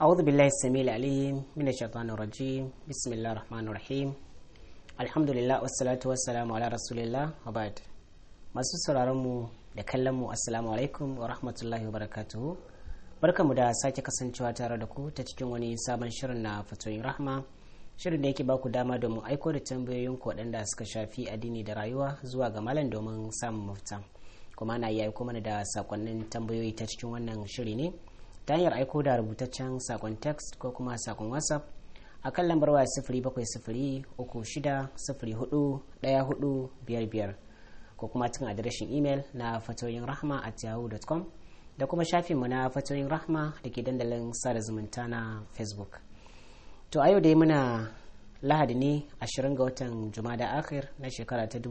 أعوذ بالله السميع العليم من الشيطان الرجيم بسم الله الرحمن الرحيم الحمد لله والصلاة والسلام على رسول الله وبعد masu sauraron mu da kallon mu assalamu alaikum wa rahmatullahi wa barakatuhu barkamu da sake kasancewa tare da ku ta cikin wani sabon shirin na fatoyin rahma shirin da yake baku dama domin aiko da tambayoyin ku waɗanda suka shafi addini da rayuwa zuwa ga malam domin samun mafita kuma na iya aiko mana da sakonnin tambayoyi ta cikin wannan shiri ne ta hanyar aiko da rubutaccen sakon text ko kuma sakon whatsapp a kan lambar waya sifiri bakwai sifiri uku shida sifiri hudu ɗaya hudu biyar biyar ko kuma cikin adireshin imel na fatoyin rahma at yahoo.com da kuma shafinmu na fatoyin rahma da ke dandalin sada zumunta na facebook to a yau dai muna lahadi ne 20 ga watan jumada akhir na shekara ta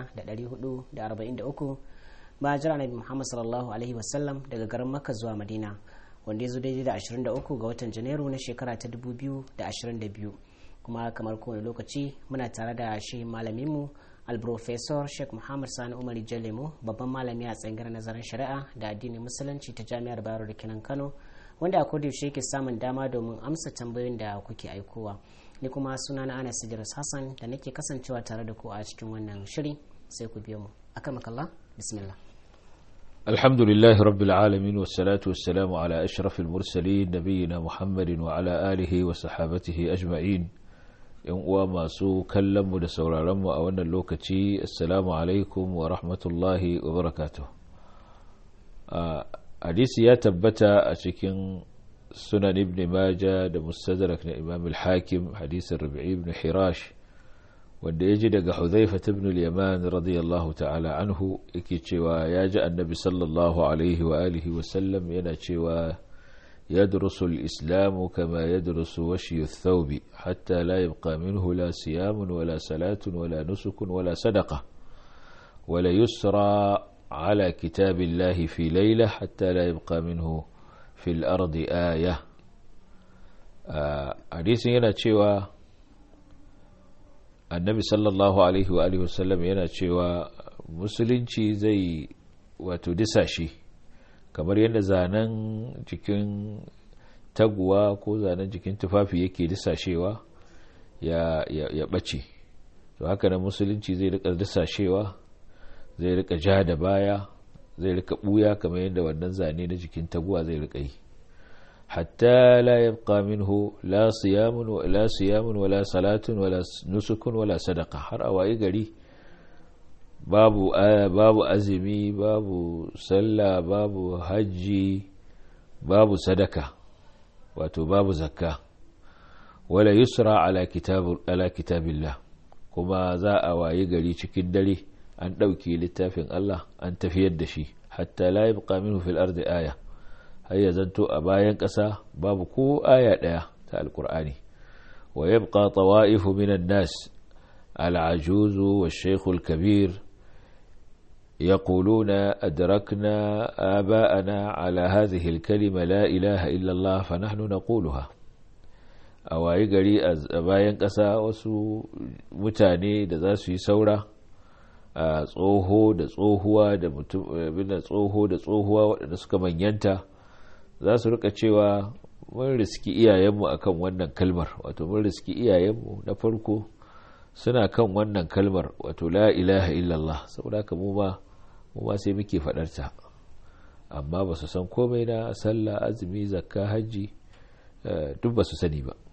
1443 ba jira nabi muhammad sallallahu alaihi wasallam daga garin makka zuwa madina wanda ya zo daidai da 23 ga watan janairu na shekara ta 2022 kuma kamar kowane lokaci muna tare da shi malaminmu alprofesor sheikh muhammad sani umar jalemu babban malami a tsangar nazarin shari'a da addinin musulunci ta jami'ar bayero da kinan kano wanda a yaushe yake samun dama domin amsa tambayoyin da kuke aikowa ni kuma suna na anas idris hassan da nake kasancewa tare da ku a cikin wannan shiri sai ku biyo mu akan makalla bismillah الحمد لله رب العالمين والصلاة والسلام على أشرف المرسلين نبينا محمد وعلى آله وصحابته أجمعين uwa masu kallonmu da sauraronmu a wannan lokaci assalamu alaikum wa rahmatullahi wa barakatuh hadisi ya tabbata a cikin sunan ibn maja da mustadrak na imam al-hakim hadisin rabi'i ibn hirash wanda ya ji daga huzaifa ibn al-yaman radiyallahu ta'ala anhu yake cewa ya ji annabi sallallahu alaihi wa alihi wa sallam yana cewa يدرس الإسلام كما يدرس وشي الثوب حتى لا يبقى منه لا صيام ولا صلاة ولا نسك ولا صدقة ولا يسرى على كتاب الله في ليلة حتى لا يبقى منه في الأرض آية حديث هنا تشوى النبي صلى الله عليه وآله وسلم هنا تشوى musulunci zai wato disa shi kamar yadda zanen jikin taguwa ko zanen jikin tufafi yake disashewa ya, ya, ya ɓace to haka na musulunci zai rika disashewa zai rika ja da baya zai rika ɓuya kamar yadda wannan zane na jikin taguwa zai rika yi hatta la yabqa minhu la siyamun wa la siyamun wala salatun wala nusukun wala sadaqa har a wayi gari babu babu azumi babu sallah babu hajji babu sadaka wato babu zakka wala yusra ala kitab ala kitabillah kuma za a wayi gari cikin dare an ɗauki littafin Allah an tafiyar da shi hatta la yabqa minhu fil ardi aya har ya zanto a bayan ƙasa babu ko aya ɗaya ta alqur'ani wa yabqa tawa'ifu minan nas al-ajuz wa shaykh al-kabir يقولون أدركنا آباءنا على هذه الكلمة لا إله إلا الله فنحن نقولها أواي gari a bayan ƙasa wasu mutane da za su yi saura a tsoho da tsohuwa da mutum tsoho da tsohuwa waɗanda suka manyanta za su rika cewa mun riski iyayenmu akan wannan kalmar wato mun riski iyayenmu na farko suna kan wannan kalmar wato la ilaha illallah saboda haka mu ma mu ma sai muke faɗarta amma ba su san komai na sallah azumi zakka hajji duk ba su sani ba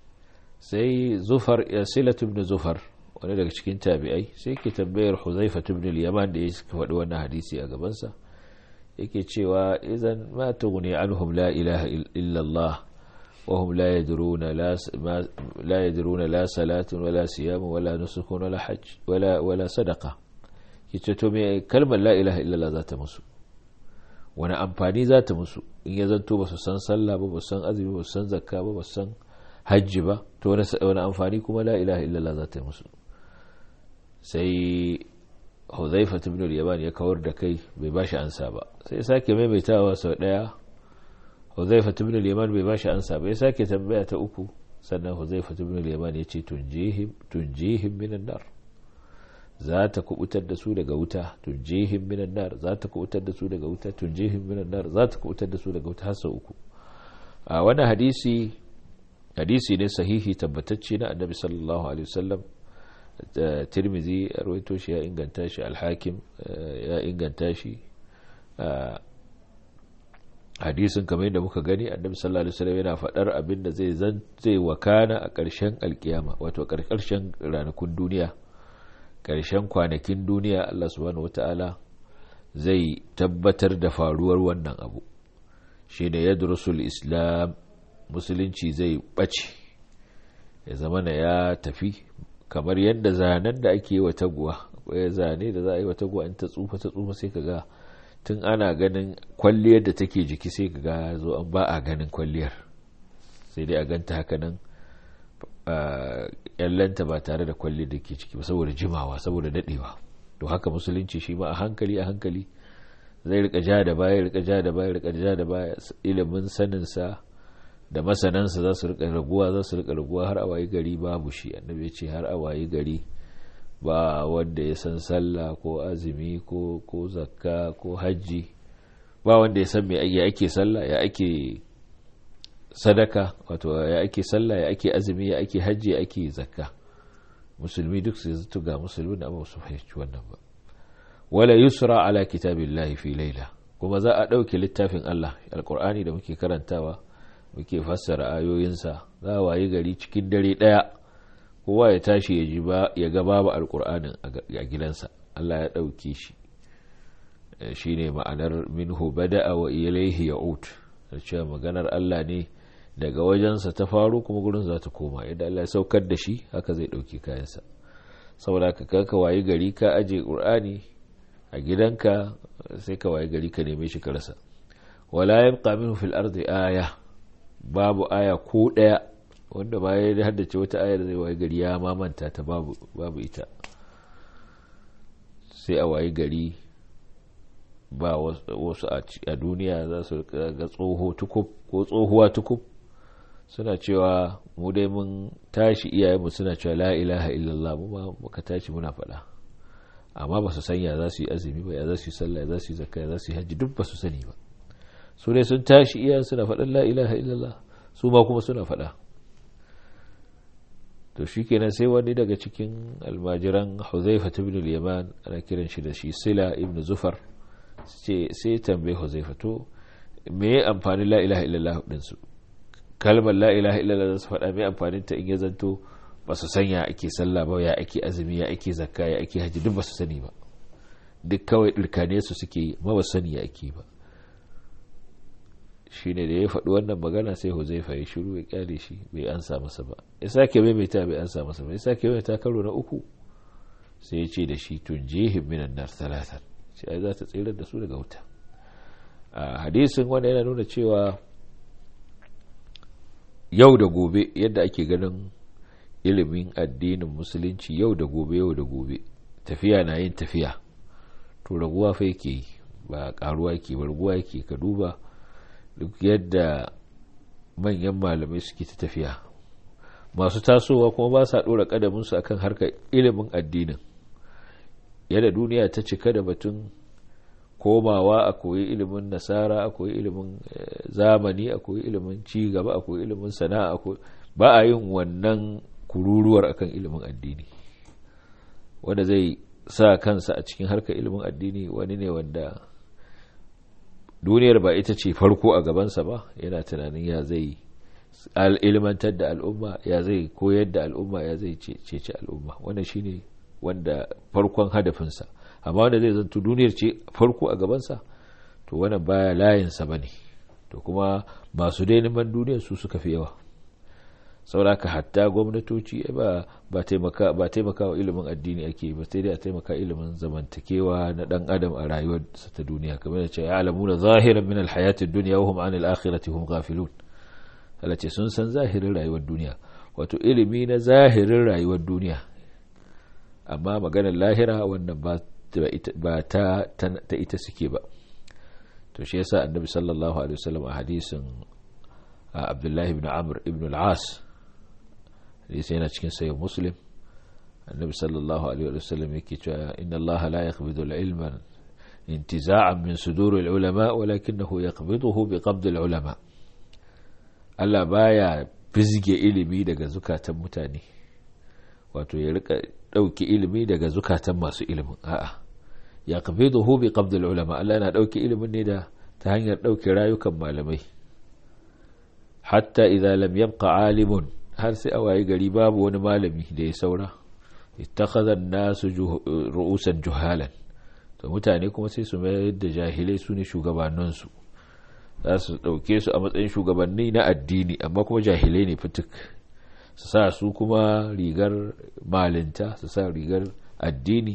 sai zufar silatu ibn zufar wani daga cikin tabi'ai sai ke tambayar huzaifa ibn al-yaman da ya faɗi wannan hadisi a gabansa yake cewa idan ma tughni anhum la ilaha illallah وهم لا يدرون لا لا يدرون لا صلاة ولا صيام ولا نسك ولا حج ولا ولا صدقة yace to me kalmar la ilaha illallah za ta musu wani amfani za ta musu in ya zanto ba su san sallah ba ba su san azumi ba su san zakka ba ba su san hajji ba to wani amfani kuma la ilaha illallah za ta musu sai huzaifa ibn al-yaman ya kawar da kai bai bashi ansa ba sai sake maimaitawa sau daya huzaifa ibn al-yaman bai bashi ansa bai sake tambaya ta uku sannan huzaifa ibn al-yaman ya ce tunjihim tunjihim minan nar za ta kubutar da su daga wuta tunjihim minan nar za ta kubutar da su daga wuta tunjihim minan nar za ta kubutar da su daga wuta har sau uku a wani hadisi hadisi ne sahihi tabbatacce na annabi sallallahu alaihi wasallam tirmizi ya rawaito shi ya inganta shi alhakim ya inganta shi hadisin kamar yadda muka gani annabi sallallahu alaihi wasallam yana faɗar abin da zai zai wakana a ƙarshen alkiyama wato ƙarshen ranakun duniya ƙarshen kwanakin duniya Allah subhanahu wata'ala zai tabbatar da faruwar wannan abu shi ne yadrusul islam musulunci zai ɓace ya zama na ya tafi kamar yadda zanen da ake yi wa taguwa akwai zane da za a yi wa taguwa in ta tsufa ta tsufa sai ka ga tun ana ganin kwalliyar da take jiki sai ka ga zo an ba a ganin kwalliyar sai dai a ganta haka nan yallanta ba tare da kwalliyar da ke ciki ba saboda jimawa saboda dadewa to haka musulunci shi ma a hankali a hankali zai rika ja da baya rika ja da baya rika ja da baya ilimin saninsa da masanansa za su rika raguwa za su rika raguwa har a wayi gari babu shi annabi ya ce har a wayi gari ba wanda ya san sallah ko azumi ko ko zakka ko hajji ba wanda ya san me ya ake sallah ya ake sadaka wato ya ake sallah ya ake azumi ya ake hajji ya ake zakka musulmi duk su zato ga musulmi da amma su fahimci wannan ba wala yusra ala kitabillahi fi laila kuma za a ɗauke littafin Allah alkur'ani da muke karantawa muke fassara ayoyinsa za a wayi gari cikin dare ɗaya kowa ya tashi ya ji ba ya ga babu alkur'anin a gidansa Allah ya ɗauke shi shine ma'anar minhu bada'a wa ilayhi ya'ud cewa maganar Allah ne daga wajensa ta faru kuma gurin za ta koma idan Allah ya saukar da shi haka zai ɗauki kayansa saboda ka kanka wayi gari ka aje qur'ani a gidanka sai ka wayi gari ka neme shi ka rasa wala yabqa minhu fil ardi aya babu aya ko daya wanda baya ya haddace wata aya da zai wayi gari ya mamanta ta babu babu ita sai a wayi gari ba wasu a duniya za su ga tsoho tukub ko tsohuwa tukub suna cewa mu dai mun tashi iyayenmu suna cewa la ilaha illallah mu ma muka tashi muna faɗa amma ba su sanya za su yi azumi ba ya za su yi sallah ya za su yi zakka ya za su yi hajji duk ba su sani ba su ne sun tashi iyayen suna faɗan la ilaha illallah su ma kuma suna faɗa to shi kenan sai wani daga cikin almajiran huzaifa ibn al-yaman ana kiran shi da shi sila ibn zufar sai tambaye huzaifa to me ya amfani la ilaha illallah din su kalmar la ilaha illallah su faɗa me amfanin ta in ya zanto ba su san ya ake sallah ba ya ake azumi ya ake zakka ya ake hajji duk ba su sani ba duk kawai ɗirkane su suke yi ma ba sani ya ake ba shine da ya faɗi wannan magana sai huzaifa ya shiru ya kyale shi bai ansa masa ba ya sake maimaita bai ansa masa ba ya sake maimaita karo na uku sai ya ce da shi tun jihim minan nar talatan shi ai za ta tsirar da su daga wuta a hadisin wanda yana nuna cewa yau da gobe yadda ake ganin ilimin addinin musulunci yau da gobe yau da gobe tafiya na yin tafiya to raguwa fa yake yi ba karuwa yake ba raguwa yake ka duba duk yadda manyan malamai suke ta tafiya masu tasowa kuma ba sa ɗora ƙadaminsu akan harkar ilimin addinin yadda duniya ta cika da batun komawa a koyi ilimin nasara a koyi ilimin zamani a koyi ilimin cigaba a koyi ilimin sana'a ba a yin wannan kururuwar akan ilimin addini wanda zai sa kansa a cikin harkar ilimin addini wani ne wanda duniyar ba ita ce farko a gabansa ba yana tunanin ya zai ilmantar da al'umma ya zai koyar da al'umma ya zai cece al'umma wannan shine wanda farkon hadafinsa amma wanda zai zanto duniyar ce farko a gabansa to wannan baya layinsa ba ne to kuma masu dai neman duniyar su suka fi yawa sauraka hatta gwamnatoci ba ba taimaka ba taimaka wa ilimin addini ake ba sai dai a taimaka ilimin zamantakewa na dan adam a rayuwar sa ta duniya kamar da ce ya'lamuna zahiran min alhayati ad-dunya wa hum 'an al-akhirati hum ghafilun ce sun san zahirin rayuwar duniya wato ilimi na zahirin rayuwar duniya amma maganar lahira wannan ba ba ta ta ita suke ba to shi yasa annabi sallallahu alaihi wasallam a hadisin abdullahi ibn amr ibn al-as hadisi yana cikin sayin muslim annabi sallallahu alaihi wa sallam yake cewa inna allaha la yaqbidu al-ilma intiza'an min sudur al-ulama walakinahu yaqbiduhu bi qabd al-ulama Allah baya fizge ilimi daga zukatan mutane wato ya rika ɗauki ilimi daga zukatan masu ilimin a'a ya qabiduhu bi qabdil ulama Allah yana ɗauki ilimin ne da ta hanyar ɗauke rayukan malamai hatta idza lam yabqa alimun har sai a waye gari babu wani malami da ya saura ittakhadha an-nasu ru'usan juhalan to mutane kuma sai su mayar da jahilai su ne shugabanninsu za su ɗauke su a matsayin shugabanni na addini amma kuma jahilai ne fituk su sa su kuma rigar malinta su sa rigar addini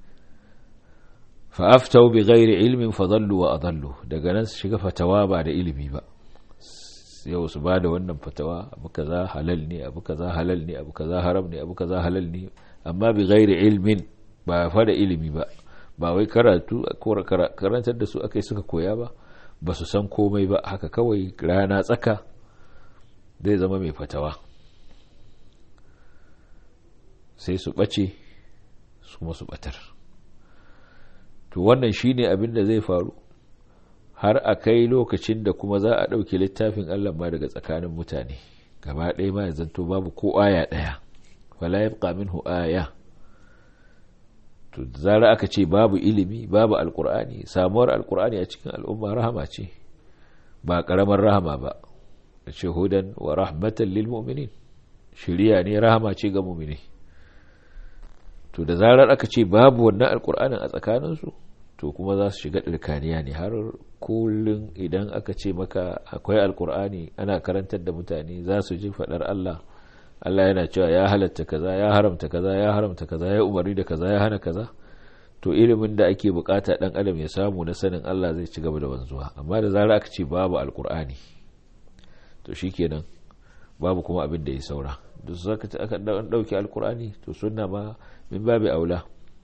fa'aftau bi gairi ilmin fadallu wa adallu daga nan su shiga fatawa ba da ilimi ba yau su ba da wannan fatawa abu kaza halal ne abu kaza halal ne abu kaza haram ne abu kaza halal ne amma bi gairi ilmin ba fa da ilimi ba ba wai karatu ko karantar da su akai suka koya ba ba su san komai ba haka kawai rana tsaka zai zama mai fatawa sai su ɓace su kuma su ɓatar to wannan shine abin da zai faru har a kai lokacin da kuma za a ɗauke littafin allah ma daga tsakanin mutane gaba ɗaya ma ya zanto babu ko aya ɗaya wala yabqa minhu aya to zara aka ce babu ilimi babu alkur'ani samuwar alkur'ani a cikin al'umma rahama ce ba karamar rahama ba da ce hudan wa rahmatan lil mu'minin shiriya ne rahama ce ga mu'mini to da zarar aka ce babu wannan alkur'anin a tsakaninsu to kuma za su shiga ɗirkaniya ne har kullum idan aka ce maka akwai alkur'ani ana karantar da mutane za su ji faɗar Allah Allah yana cewa ya halatta kaza ya haramta kaza ya haramta kaza ya umarni da kaza ya hana kaza to ilimin da ake bukata dan adam ya samu na sanin Allah zai ci gaba da wanzuwa amma da zarar aka ce babu alkur'ani to shikenan babu kuma abin da ya saura duk zaka ta aka dauki alkur'ani to sunna ma min babu aula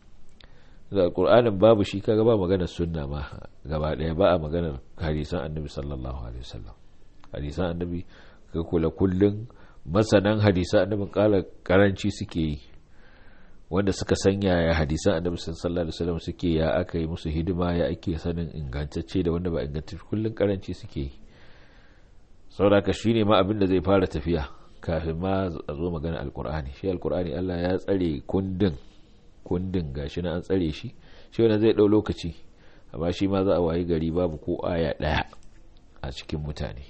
da alkur'anin babu shi kaga ba maganar sunna ma gaba daya ba a maganar hadisan annabi sallallahu alaihi wasallam hadisan annabi ka kula kullun masanan hadisan annabin kala karanci suke yi wanda suka sanya ya hadisan annabi sallallahu alaihi wasallam suke ya aka yi musu hidima ya ake sanin ingantacce da wanda ba ingantacce kullun karanci suke yi saboda shine ma abin da zai fara tafiya kafin ma a zo magana alkur'ani shi alkur'ani Allah ya tsare kundin kundin gashi na an tsare shi shi wanda zai dau lokaci amma shi ma za a wayi gari babu ko aya daya a cikin mutane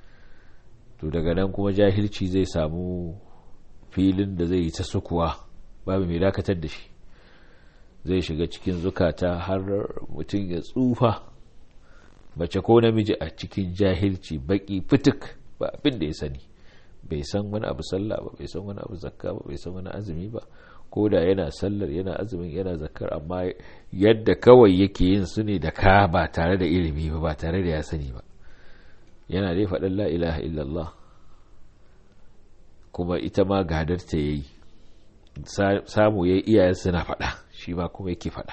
to daga nan kuma jahilci zai samu filin da zai yi ta sukuwa babu mai dakatar da shi zai shiga cikin zukata har mutum ya tsufa mace ko namiji a cikin jahilci baki fituk ba abin da ya sani bai san wani abu sallah ba bai san wani abu zakka ba bai san wani azumi ba ko da yana sallar yana azumin yana zakkar amma yadda kawai yake yin su ne da ka ba tare da ilimi ba ba tare da ya sani ba yana dai faɗin la ilaha illallah kuma ita ma gadar ta yayi samu yayi iyayen suna faɗa shi ma kuma yake faɗa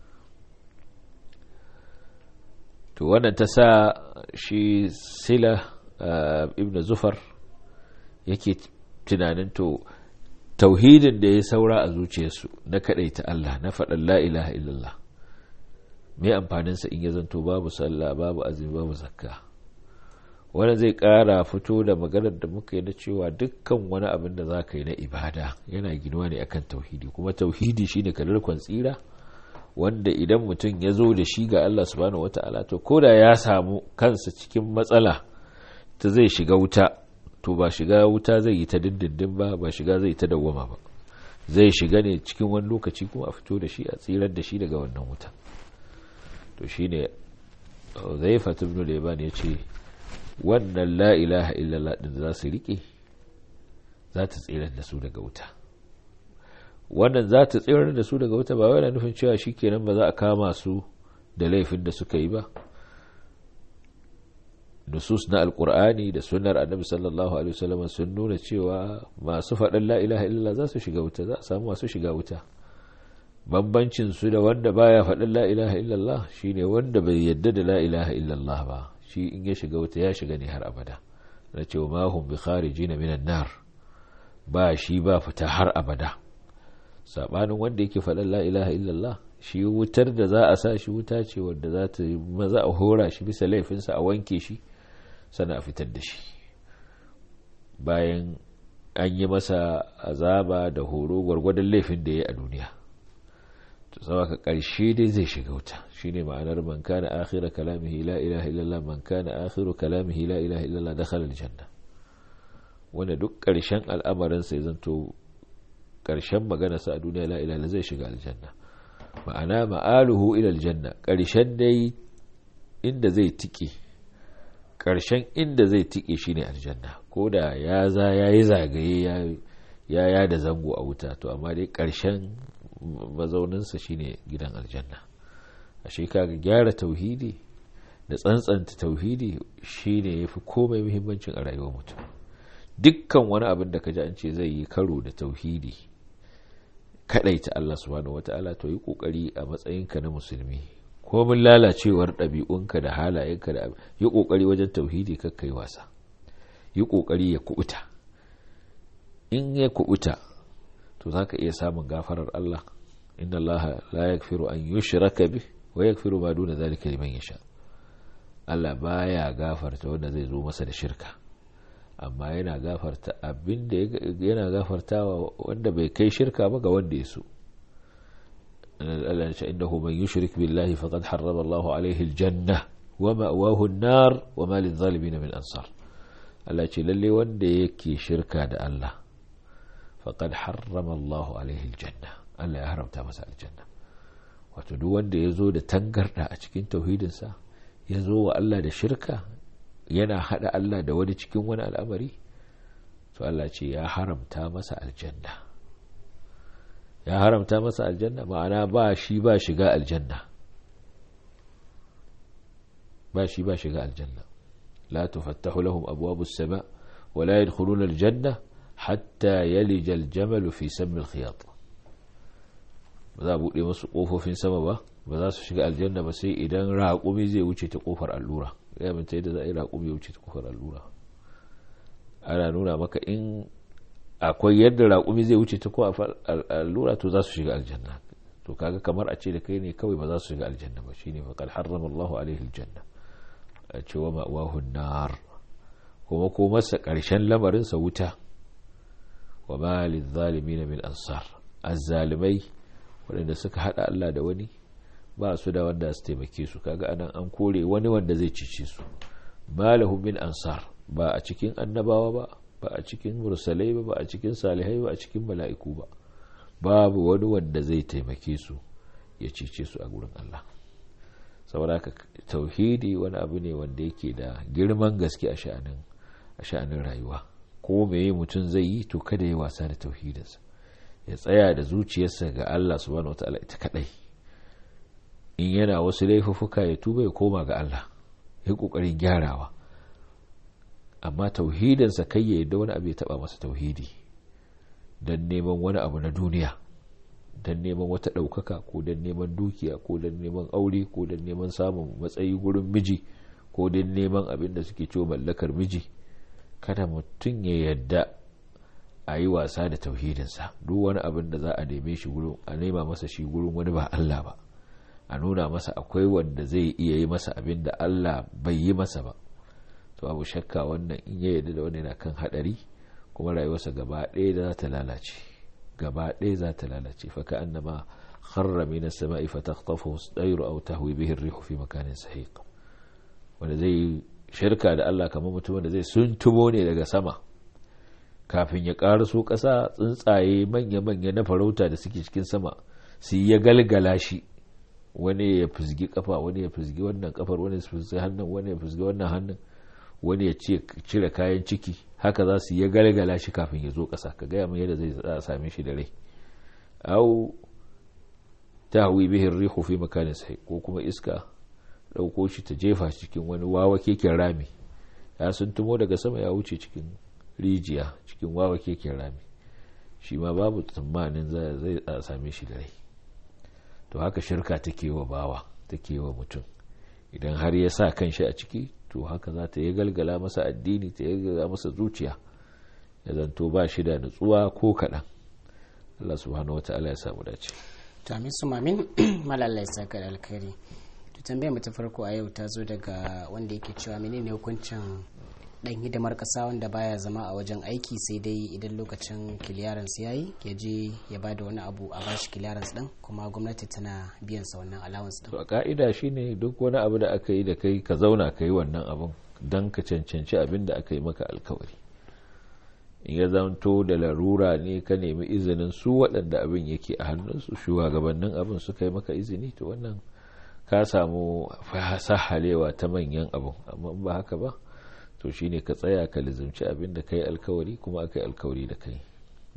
to wannan ta sa shi sila ibn zufar yake tunanin to tauhidin da ya saura a zuciyarsu na ta Allah na faɗin la ilaha illallah mai amfaninsa in ya zanto babu sallah babu azumi babu zakka wanda zai ƙara fito da maganar da muka yi na cewa dukkan wani abin da za ka yi na ibada yana ginuwa ne akan tauhidi kuma tauhidi shine kalarkon tsira wanda idan mutum ya zo da shi ga Allah subhanahu wata'ala to ko da ya samu kansa cikin matsala ta zai shiga wuta to ba shiga wuta zai yi ta dindindin ba ba shiga zai ta dawwama ba zai shiga ne cikin wani lokaci kuma a fito da shi a tsirar da shi daga wannan wuta to shine zai fatu ibn Leban ya ce wannan la ilaha illallah din za su rike za ta tsirar da su daga wuta wannan za ta tsirar da su daga wuta ba wai nufin cewa shikenan ba za a kama su da laifin da suka yi ba nusus na alkur'ani da sunnar annabi sallallahu alaihi wasallam sun nuna cewa masu faɗin la ilaha illallah za su shiga wuta za a samu masu shiga wuta bambancin su da wanda baya faɗin la ilaha illallah shine wanda bai yadda da la ilaha illallah ba shi in ya shiga wuta ya shiga ne har abada na cewa ma hum bi kharijin minan nar ba shi ba fita har abada sabanin wanda yake faɗin la ilaha illallah shi wutar da za a sa shi wuta ce wanda za ta maza a hora shi bisa laifinsa a wanke shi sana a fitar da shi bayan an yi masa azaba da horo gwargwadon laifin da ya yi a duniya to ka ƙarshe dai zai shiga wuta shine ma'anar man kana akhira kalamihi la ilaha illallah man kana akhiru kalamihi la ilaha illallah dakhala aljanna wanda duk ƙarshen al'amarin sai zanto ƙarshen magana sa a duniya la ilaha zai shiga aljanna ma'ana ma'aluhu ila aljanna ƙarshen dai inda zai tike ƙarshen inda zai tike shine aljanna ko da ya za yayi zagaye ya ya da zango a wuta to amma dai ƙarshen mazauninsa shine gidan aljanna ashe kaga gyara tauhidi da tsantsanta tauhidi shine yafi komai muhimmancin a rayuwar mutum dukkan wani abin da kaji an ce zai yi karo da tauhidi kadaita Allah subhanahu wataala to yi kokari a matsayinka na musulmi ko mun lalacewar ɗabi'unka da halayenka da yi kokari wajen tauhidi kakkai wasa yi kokari ya kubuta in ya kubuta to zaka iya samun gafarar Allah inna Allah la yaghfiru an yushraka bih wa yaghfiru ma duna zalika liman yasha Allah baya gafarta wanda zai zo masa da shirka amma yana gafarta abin da yana gafartawa wanda bai kai shirka ba ga wanda ya so Allah ya ce innahu man yushrik billahi faqad harrama Allahu alaihi aljanna wa ma'wahu an-nar wa ma lil-zalimin min ansar Allah ce lalle wanda yake shirka da Allah faqad harrama Allahu alaihi aljanna Allah ya haramta masa aljanna wato duk wanda ya zo da tangarda a cikin tauhidinsa ya zo wa Allah da shirka yana hada Allah da wani cikin wani al'amari to Allah ce ya haramta masa aljanna ya haramta masa aljanna ma'ana ba shi ba shiga aljanna ba shi ba shiga aljanna la tufattahu lahum abwabus sama wa la yadkhuluna aljanna hatta yalija aljamal fi sammi alkhiyat ba za a buɗe masu ƙofofin sama ba ba za su shiga aljanna ba sai idan raƙumi zai wuce ta ƙofar allura ya minta yadda za a yi raƙumi ya wuce ta ƙofar allura ana nuna maka in akwai yadda raƙumi zai wuce ta ƙofar allura to za su shiga aljanna to kaga kamar a ce da kai ne kawai ba za su shiga aljanna ba shine faqad harrama Allahu alaihi aljanna a ce wa ma'wahu nar kuma ko masa ƙarshen lamarinsa wuta wa ma lizalimin min ansar azzalimai waɗanda suka haɗa Allah da wani ba su da wanda su taimake su kaga anan an kore wani wanda zai cice su malahum min ansar ba a cikin annabawa ba ba a cikin mursalai ba ba a cikin salihai ba a cikin mala'iku ba babu wani wanda zai taimake su ya cice su a gurin Allah saboda haka tauhidi wani abu ne wanda yake da girman gaske a sha'anin a sha'anin rayuwa ko meye mutum zai yi to kada ya wasa da tauhidinsa ya tsaya da zuciyarsa ga Allah subhanahu wataala ita kadai in yana wasu laifuffuka ya tuba ya koma ga Allah ya kokarin gyarawa amma tauhidinsa kai ya yadda wani abu ya taba masa tauhidi don neman wani abu na duniya don neman wata ɗaukaka ko don neman dukiya ko don neman aure ko don neman samun matsayi gurin miji ko don neman abin da suke ciwo mallakar miji kada mutum ya yadda a yi wasa da tauhidinsa duk wani abin da za a neme shi gurin a nema masa shi gurin wani ba Allah ba a nuna masa akwai wanda zai iya yi masa abin da Allah bai yi masa ba to abu shakka wannan in ya yarda da wani na kan hadari kuma rayuwarsa gaba ɗaya za ta lalace gaba ɗaya za ta lalace fa ka annama kharra min as-sama'i fa takhtafu as-tayru aw tahwi bihi ar-rihu fi makanin sahiq wanda zai shirka da Allah kamar mutum da zai suntumo ne daga sama kafin ya karaso ƙasa tsuntsaye manya-manya na farauta da suke cikin sama su ya galgala shi wani ya fizgi kafa wani ya fizgi wannan kafar wani ya fizgi hannun wani ya fizgi wannan hannun wani ya cire kayan ciki haka za su ya galgala shi kafin ya zo ƙasa ka gaya mai yadda zai same shi da rai au tahwi bihi rihu fi makanin sai ko kuma iska ɗauko shi ta jefa cikin wani wawa keken rami ya sun tumo daga sama ya wuce cikin rijiya cikin wawa keken rami shi ma babu tsammanin zai same shi da rai to haka shirka take wa bawa take wa mutum idan har ya sa kan shi a ciki to haka za ta yi galgala masa addini ta yi galgala masa zuciya ya zanto ba shi da nutsuwa ko kaɗan Allah subhanahu wata'ala ya samu dace to amin su mamin malallai saka da alkhairi to tambayar mu ta farko a yau ta zo daga wanda yake cewa menene hukuncin dan hidimar kasa wanda baya zama a wajen aiki sai dai idan lokacin clearance yayi ya je ya bada wani abu a bashi clearance din kuma gwamnati tana biyan sa wannan allowance din to a ka'ida shine duk wani abu da aka yi da kai ka zauna ka yi wannan abun don ka cancanci abin da aka yi maka alkawari in ya zanto da larura ne ka nemi izinin su waɗanda abin yake a hannunsu shugabannin abin suka yi maka izini to wannan ka samu sahalewa ta manyan abin amma ba haka ba to shine ka tsaya ka lizimci abin da kai alkawari kuma aka yi alkawari da kai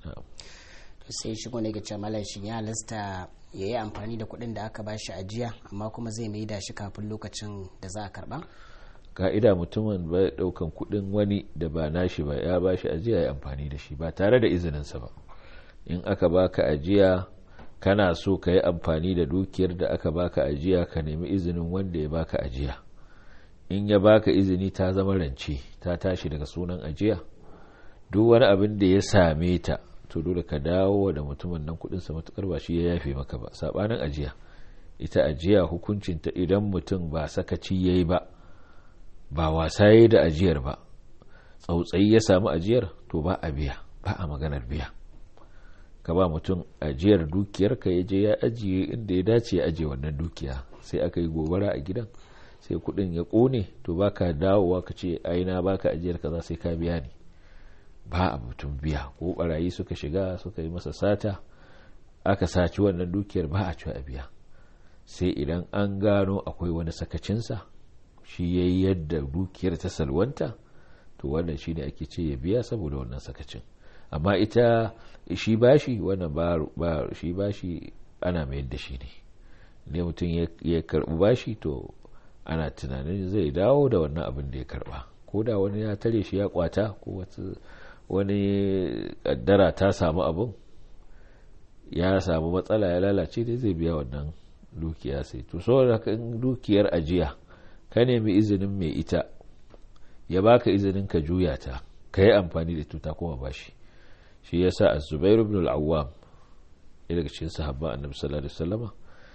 to sai shi ne ga cewa shi ya halasta ya yi amfani da kuɗin da aka bashi ajiya amma kuma zai mai da shi kafin lokacin da za a karba ka'ida mutumin ba daukan kuɗin wani da ba nashi ba ya bashi ajiya ya amfani da shi ba tare da izininsa ba in aka baka ajiya kana so ka yi amfani da dukiyar da aka baka ajiya ka nemi izinin wanda ya baka ajiya in ya baka izini ta zama rance ta tashi daga sunan ajiya duk wani abin da ya same ta to dole ka dawo da mutumin nan kudinsa matukar ba shi ya yafe maka ba sabanin ajiya ita ajiya hukuncinta idan mutum ba sakaci yayi ba ba wasa yayi da ajiyar ba tsautsayi ya samu ajiyar to ba a biya ba a maganar biya ka ba mutum ajiyar dukiyar ka ya je ya ajiye inda ya dace ya ajiye wannan dukiya sai aka yi gobara a gidan sai kudin ya kone to baka dawowa ka ce aina baka ajiyar kaza sai ka biya ni ba a mutum biya ko barayi suka shiga suka yi masa sata aka saci wannan dukiyar ba a ci a biya sai idan an gano akwai wani sakacinsa shi ya yi yadda dukiyar ta salwanta to wannan shi ne ake ce ya biya saboda wannan sakacin amma ita shi bashi wannan ba shi bashi ana mayar da shi ne ne mutum ya karbi bashi to ana tunanin zai dawo da wannan abin da ya karba ko da wani ya tare shi ya kwata ko wani kaddara ta samu abin ya samu matsala ya lalace dai zai biya wannan dukiya sai to saboda in dukiyar ajiya ka nemi izinin mai ita ya baka izinin ka juya ta ka yi amfani da tuta kuma bashi shi yasa az-zubair ibn al-awwam daga cikin sahabban annabi sallallahu alaihi wasallama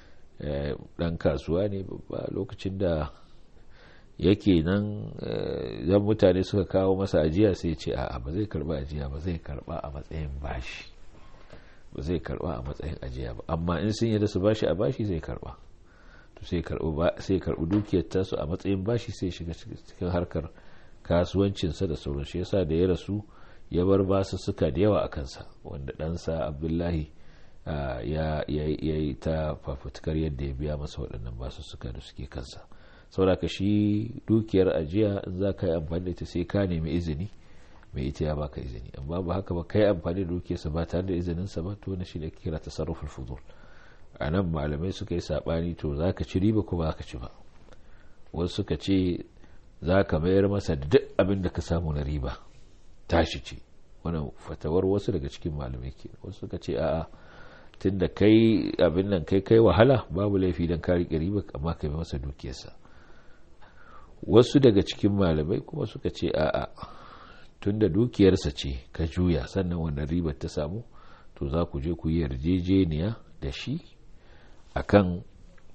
dan kasuwa ne babba lokacin da yake nan zan mutane suka kawo masa ajiya sai ce a'a ba zai karba ajiya ba zai karba a matsayin bashi ba zai karba a matsayin ajiya ba amma in sun yadda su bashi a bashi zai karba to sai sai karbi dukiyar tasu a matsayin bashi sai shiga cikin harkar kasuwancinsa da sauran shi yasa da ya rasu ya bar basu suka da yawa a kansa wanda ɗansa abdullahi ya yi ta fafutukar yadda ya biya masa waɗannan basu suka da suke kansa saboda ka shi dukiyar ajiya in za ka yi amfani da ita sai ka nemi izini mai ita ya baka izini amma ba haka ba kai amfani da dukiyarsa ba tare da izininsa ba to wani shi da kira tasarruful fudul a nan malamai suka yi saɓani to za ka ci riba ko ba ka ci ba wasu suka ce za ka mayar masa da duk abin da ka samu na riba tashi ce wannan fatawar wasu daga cikin malamai ke wasu suka ce a'a tun da kai abin nan kai kai wahala babu laifi don ka riƙe riba amma ka yi masa dukiyarsa wasu daga cikin malamai kuma suka ce a'a tun da dukiyarsa ce ka juya sannan wannan ribar ta samu to za ku je ku yi yarjejeniya da shi akan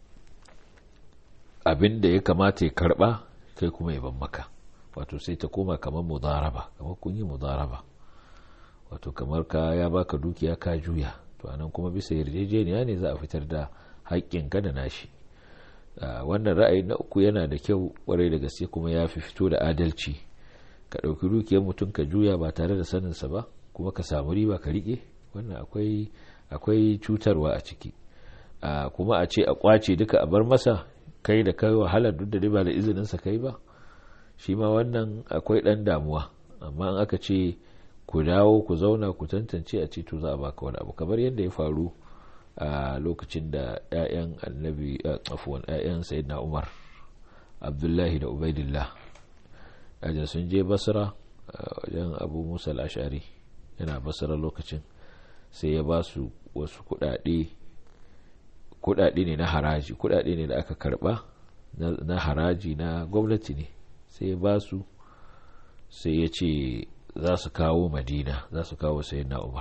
abin da ya kamata ya karba kai kuma ya ban maka wato sai ta koma kamar mudaraba kamar kun yi mudaraba wato kamar ka ya baka dukiya ka juya to anan kuma bisa yarjejeniya ne za a fitar da haƙƙinka da nashi wannan ra'ayi na uku yana da kyau kwarai da gaske kuma ya fi fito da adalci ka ɗauki dukiyar mutum ka juya ba tare da saninsa ba kuma ka samu riba ka riƙe wannan akwai akwai cutarwa a ciki kuma a ce a kwace duka a bar masa kai da kai wahalar duk da ba da izininsa kai ba shi ma wannan akwai ɗan damuwa amma in aka ce ku dawo ku zauna ku tantance a ce to za a baka wani abu kamar yadda ya faru a lokacin da 'ya'yan annabi afuwan 'ya'yan sayyidina umar abdullahi da ubaidillah ajin sun je basra wajen abu musa al'ashari yana basra lokacin sai ya ba su wasu kudade kudade ne na haraji kudade ne da aka karba na haraji na gwamnati ne sai ya ba su sai ya ce za su kawo madina za su kawo sayyidina umar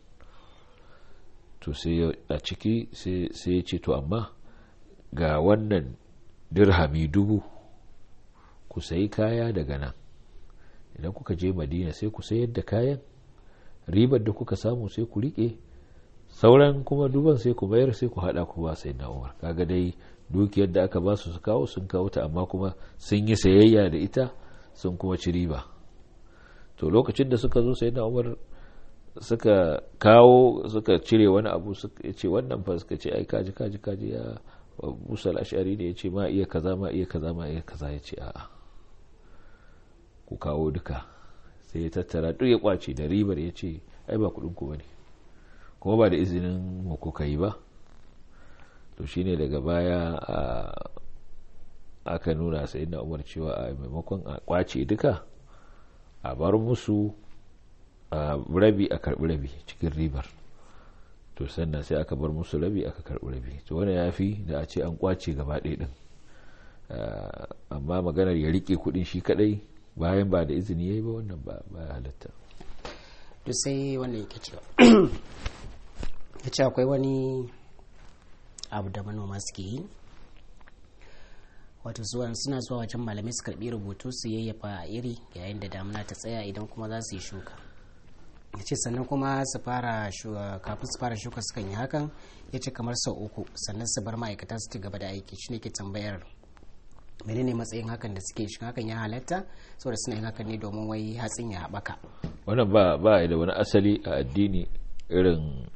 to sai a ciki sai ya ce to amma ga wannan dirhami dubu ku sayi kaya daga nan idan kuka je madina sai ku sayar da kayan ribar da kuka samu sai ku rike sauran kuma duban sai ku bayar sai ku hada ku ba sai na umar kaga dai dukiyar da aka ba su su kawo sun kawo ta amma kuma sun yi sayayya da ita sun kuma ci riba to lokacin da suka zo sai na umar suka kawo suka cire wani abu suka ce wannan fa suka ce ai kaji kaji kaji ya musa ashari ne ya ce ma iya kaza ma iya kaza ma iya kaza ya ce a'a ku kawo duka sai ya tattara duk ya kwace da ribar ya ce ai ba kudin ku bane kuma ba da izinin mu kuka yi ba to shine daga baya aka nuna sai na umar cewa a maimakon a kwace duka a bar musu a rabi a karbi rabi cikin ribar to sannan sai aka bar musu rabi aka karbi rabi to wani ya fi da a ce an kwace gaba ɗaya din amma maganar ya rike kudin shi kadai bayan ba da izini ya yi ba wannan ba ya halatta to sai wannan yake cewa ya ce akwai wani abu da manoma suke yi wato suna zuwa wajen malamai su karbi rubutu su yayyafa a iri yayin da damuna ta tsaya idan kuma za su yi shuka ya ce sannan kuma su fara kafin su fara shuka sukan yi hakan ya ce kamar sau uku sannan su bar ma'aikata su ci gaba da aiki shi ne ke tambayar menene matsayin hakan da suke shi hakan ya halatta saboda suna yin hakan ne domin wai hatsin ya haɓaka wannan ba ba da wani asali a addini irin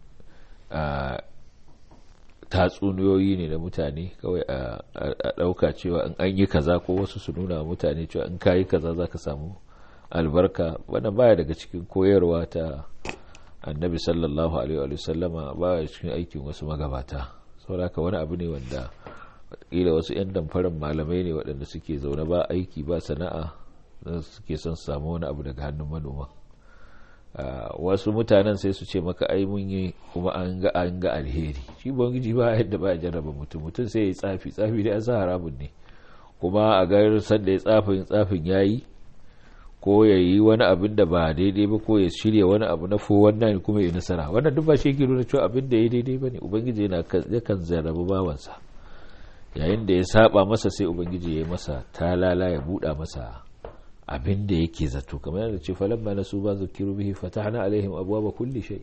tatsuniyoyi ne da mutane kawai a ɗauka cewa in an yi kaza ko wasu su nuna mutane cewa in ka yi kaza za ka samu albarka wannan baya daga cikin koyarwa ta annabi sallallahu alaihi wa sallama baya cikin aikin wasu magabata saboda wani abu ne wanda kila wasu 'yan damfarin malamai ne waɗanda suke zaune ba aiki ba sana'a suke son su samu wani abu daga hannun manoma wasu mutanen sai su ce maka ai mun yi kuma an ga an ga alheri shi bangiji ba yadda ba jarraba mutum mutum sai ya tsafi tsafi da sa haramun ne kuma a ga sanda ya tsafin tsafin yayi ko ya yi wani abin da ba daidai ba ko ya shirya wani abu na fo wannan kuma ya nasara wannan duk ba shi ke nuna cewa abin da ya daidai ba ne ubangiji yana yakan zarrabu bawansa yayin da ya saba masa sai ubangiji ya yi masa talala ya buɗa masa abin da yake zato kamar yadda ce falamma nasu ba zukiru bihi fatahna alaihim abwaaba kulli shay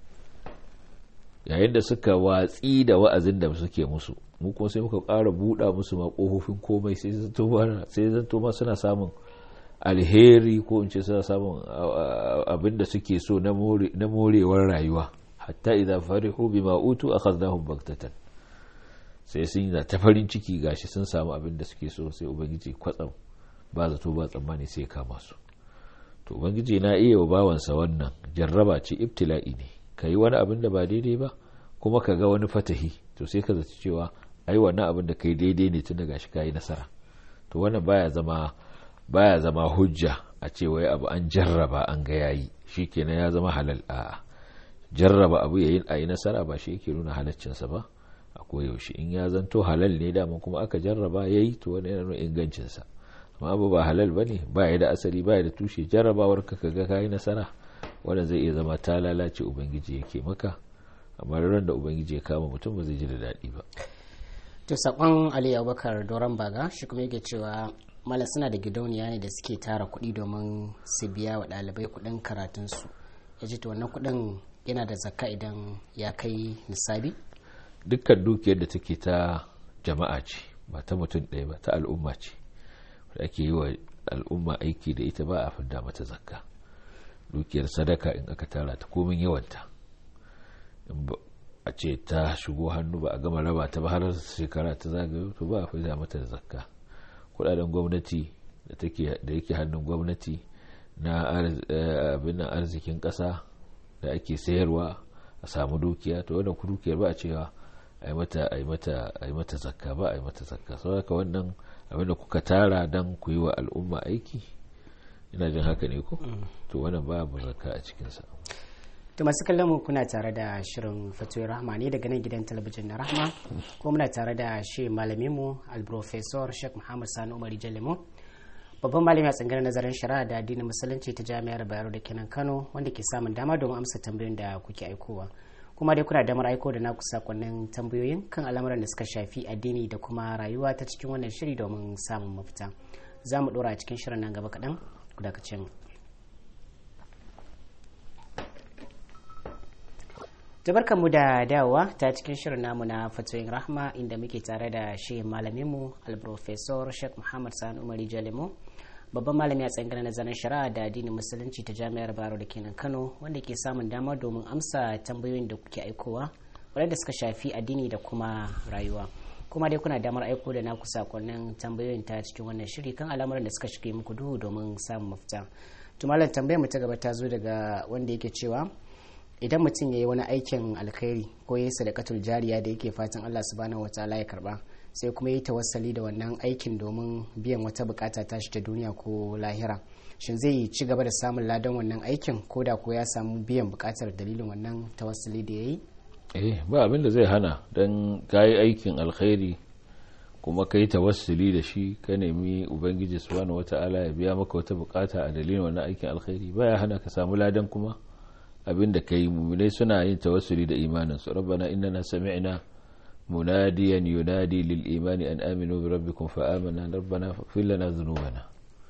yayin da suka watsi da wa'azin da suke musu mu kuma sai muka ƙara buɗa musu ma ƙofofin komai sai zanto sai zanto ma suna samun alheri ko in ce suna samun abin da suke so na morewar rayuwa hatta idza farihu bima utu akhadnahum baghtatan sai sun yi ta farin ciki gashi sun samu abin da suke so sai ubangiji kwatsam ba zato ba tsammani sai ya kama su to ubangiji na iya wa bawansa wannan jarraba ce ibtila'i ne ka yi wani abin da ba daidai ba kuma ka ga wani fatahi to sai ka zaci cewa ai wannan abin da kai daidai ne tun daga shi kayi nasara to wannan baya zama baya zama hujja a ce wai abu an jarraba an ga yayi shikenan ya zama halal a jarraba abu yayin ayi nasara ba shi yake nuna halaccinsa ba a koyaushe in ya zanto halal ne dama kuma aka jarraba yayi to wani yana nuna ingancinsa amma abu ba halal bane ba ya da asali ba ya da tushe jarrabawar ka kaga kayi nasara wanda zai iya zama ta lalace ubangiji yake maka amma ran da ubangiji ya kama mutum ba zai ji da daɗi ba to sakon ali abubakar doron baga shi kuma yake cewa mala suna da gidauniya ne da suke tara kuɗi domin su biya wa ɗalibai kuɗin karatunsu ya ce to wannan kuɗin yana da zakka idan ya kai nisabi dukkan dukiyar da take ta jama'a ce ba ta mutum ɗaya ba ta al'umma ce da ake yi wa al'umma aiki da ita ba a fidda mata zakka dukiyar sadaka in aka tara ta komin yawanta a ce ta shigo hannu ba a gama raba ta ba har shekara ta zagayo to ba a fidda mata zakka kudaden gwamnati da yake hannun gwamnati na abin arzikin kasa da ake sayarwa a samu dukiya to wannan dukiyar ba a cewa a yi mata zakka ba a yi mata zakka sau haka wannan abinda kuka tara don ku yi wa al'umma aiki ina jin haka ne ko to wannan babu zakka a cikinsa to masu kallon mu kuna tare da shirin fatoyi rahma ne daga nan gidan talabijin na rahma ko muna tare da shi malamin mu alprofesor sheikh muhammad sani umar jalimo babban malami a tsangar nazarin shari'a da addinin musulunci ta jami'ar bayero da kenan kano wanda ke samun dama domin amsa tambayoyin da kuke aikowa kuma dai kuna damar aiko da naku sakonnin tambayoyin kan al'amuran da suka shafi addini da kuma rayuwa ta cikin wannan shiri domin samun mafita za mu dora a cikin shirin nan gaba kaɗan ku dakace mu mu da dawowa ta cikin shirin namu na fatoyin rahma inda muke tare da shi malaminmu alprofesor sheikh muhammad sani umari jalimo babban malami a tsanganar nazarin shari'a da addinin musulunci ta jami'ar baro da kenan kano wanda ke samun dama domin amsa tambayoyin da kuke aikowa wadanda suka shafi addini da kuma rayuwa kuma dai kuna damar aiko da naku sakonnin tambayoyin ta cikin wannan shiri kan al'amuran da suka shige muku duhu domin samun mafita tumalan tambayar mu ta gaba ta zo daga wanda yake cewa idan mutum ya yi wani aikin alkhairi ko ya yi sadakatul jariya da yake fatan Allah subhanahu wataala ya karba sai kuma yi tawassali da wannan aikin domin biyan wata bukata ta shi ta duniya ko lahira shin zai ci gaba da samun ladan wannan aikin ko da ko ya samu biyan bukatar dalilin wannan tawassali da ya yi eh ba abin da zai hana don ka yi aikin alkhairi kuma ka yi tawassuli da shi ka nemi ubangiji subhanahu wata'ala ya biya maka wata bukata a dalilin wannan aikin alkhairi baya hana ka samu ladan kuma abin da ka yi mummunai suna yin tawassuli da imanin su rabbana innana sami'na munadiyan yunadi lil imani an aminu bi rabbikum fa amanna rabbana faghfir lana dhunubana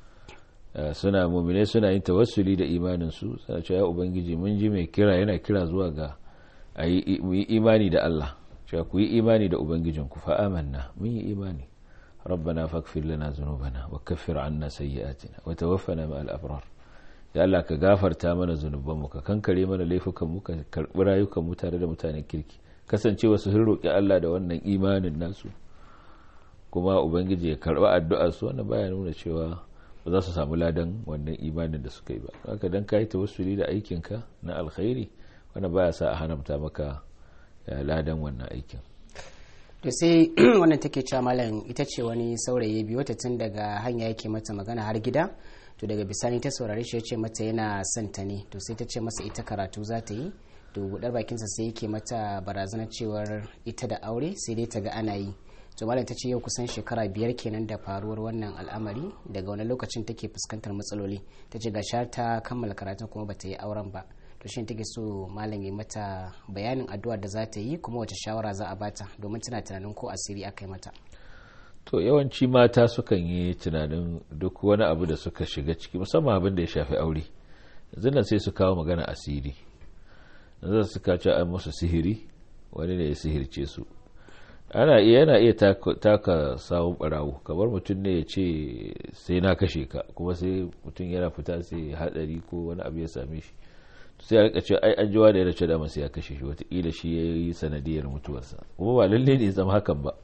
suna mummunai suna yin tawassuli da imanin su suna cewa ya ubangiji mun ji mai kira yana kira zuwa ga mu yi imani da Allah cewa ku yi imani da ubangijinku fa amanna mun yi imani rabbana faghfir lana dhunubana wa kaffir anna sayyi'atina wa tawaffana ma'al abrar ya Allah ka gafarta mana zunubanmu ka kankare mana laifukanmu ka karbi rayukanmu tare da mutanen kirki kasancewa su sun roƙi Allah da wannan imanin nasu kuma ubangiji ya karba addu'ar su wannan baya nuna cewa ba za su samu ladan wannan imanin da suka yi ba haka dan kai tawassuli da aikinka na alkhairi wannan baya sa a haramta maka ladan wannan aikin to sai wannan take cewa malam ita ce wani saurayi biyo ta tun daga hanya yake mata magana har gida to daga bisani ta saurare shi ya ce mata yana son ta ne to sai ta ce masa ita karatu za ta yi to buɗar bakinsa sai yake mata barazana cewar ita da aure sai dai ta ga ana yi to malam ta ce yau kusan shekara biyar kenan da faruwar wannan al'amari daga wani lokacin take fuskantar matsaloli ta ce ga ta kammala karatun kuma bata yi auren ba to shi take so malam ya mata bayanin addu'ar da za ta yi kuma wace shawara za a bata domin tana tunanin ko asiri aka yi mata to yawanci mata sukan yi tunanin duk wani abu da suka shiga ciki musamman abin da ya shafi aure yanzu nan sai su kawo magana asiri yanzu su kace an musu sihiri wani ne ya sihirce su ana iya yana iya taka sawun barawo kamar mutum ne ya ce sai na kashe ka kuma sai mutum yana fita sai hadari ko wani abu ya same shi sai a rika ce ai an jiwa da yana ce da sai ya kashe shi watakila shi ya yi sanadiyar mutuwarsa kuma ba lalle ne zama hakan ba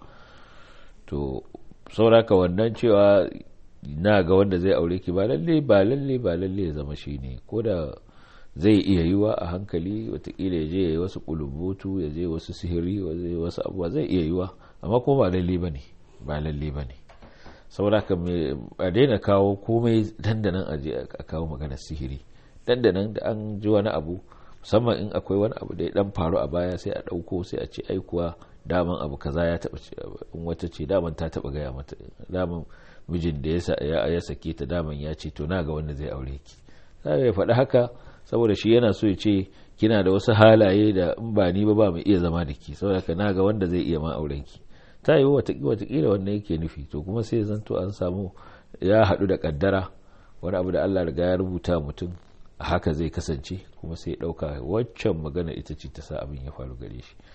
to sauraka wannan cewa na ga wanda zai aure ki ba lalle ba lalle ba lalle ya zama shi ne ko da zai iya yiwa a hankali watakila ya je ya yi wasu kulubutu ya je wasu sihiri wasu abubuwa zai iya yiwa amma kuma ba lalle ba ne ba lalle ba ne sauraka a daina kawo komai dandanan aje a kawo magana sihiri dandanan da an ji wani abu musamman in akwai wani abu da ya dan faru a baya sai a dauko sai a ce aikuwa daman abu kaza ya taba in wata ce daman ta taba gaya mata daman mijin da ya ya sake ta daman ya ce to na ga wanda zai aure ki sai ya faɗi haka saboda shi yana so ya ce kina da wasu halaye da in ba ni ba ba mai iya zama da ki saboda ka na ga wanda zai iya ma auren ki ta yi watakila wannan yake nufi to kuma sai zanto an samu ya haɗu da kaddara wani abu da Allah riga ya rubuta mutum haka zai kasance kuma sai ɗauka waccan magana ita ce ta sa abin ya faru gare shi